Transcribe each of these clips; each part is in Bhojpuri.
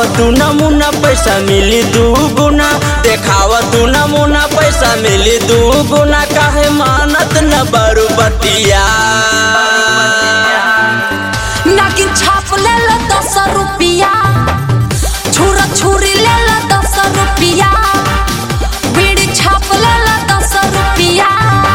तू नमूना पैसा मिली दू गुना देखाव तू नमूना पैसा मिली दू गुना काहे मानत न बरू बतिया नागिन छाप ले लो दस रुपिया छुरा छुरी ले लो दस रुपिया बीड़ी छाप ले लो दस रुपिया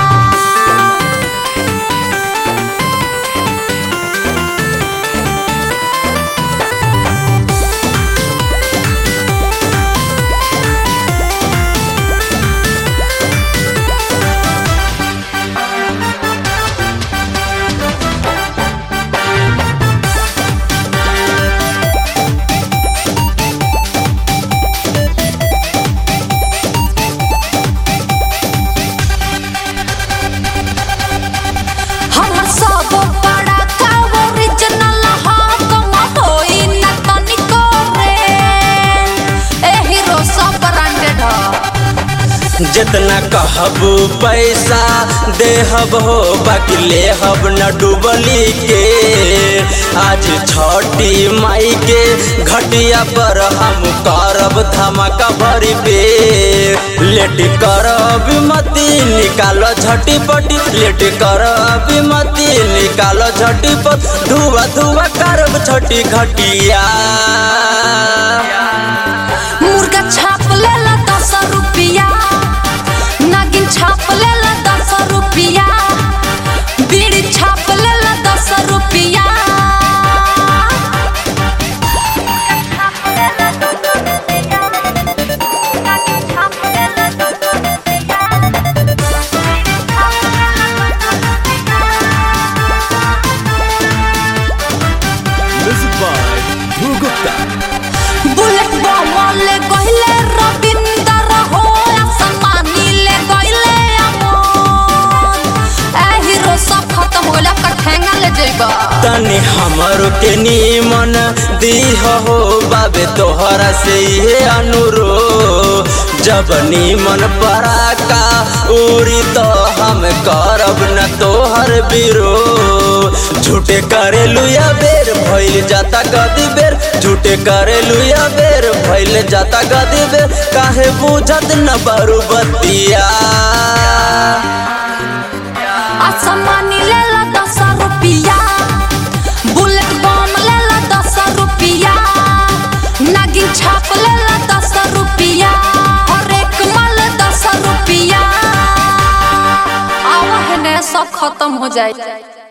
हमर सब बड़ा का ओरिजिनल हा कम होई न तनिको रे ए हीरो सब ब्रांडेड ह जितना कहबू पैसा देहब हो बाकी लेहब न डूबली के आज छठी माई के घटिया पर हम करब धमाका भरी पे लेट करब मती निकालो झटी पटी लेट करब मती निकालो झटी पट धुआ धुआ करब छठी घटिया मुर्गा छाप ले ला दस रुपिया नागिन छाप ले ला दस रुपिया बीड़ी छाप ले ला दस रुपिया Music by Dhruv Gupta. Bullet बम ले गइले रविंदर हो आसमानी ले गइले अमन ए हीरो सब खत्म होला कठेंगा ले जइबा तनी हमर के नीमन दीह हो बाबे तोहरा से ये अनुरो जब नीमन पराका उड़ी तो हम करब न तोहर बिरो झूठे करे लुया बेर भइल जाता गदी बेर झूठे करे लुया बेर भइल जाता गदी बेर काहे बुझत न बरू बतिया आसमानी ले ला दस रुपिया बुलेट बम ले ला दस रुपिया नागिन छाप ले ला दस रुपिया और एक माल दस रुपिया आवा है ने सब खत्म हो जाए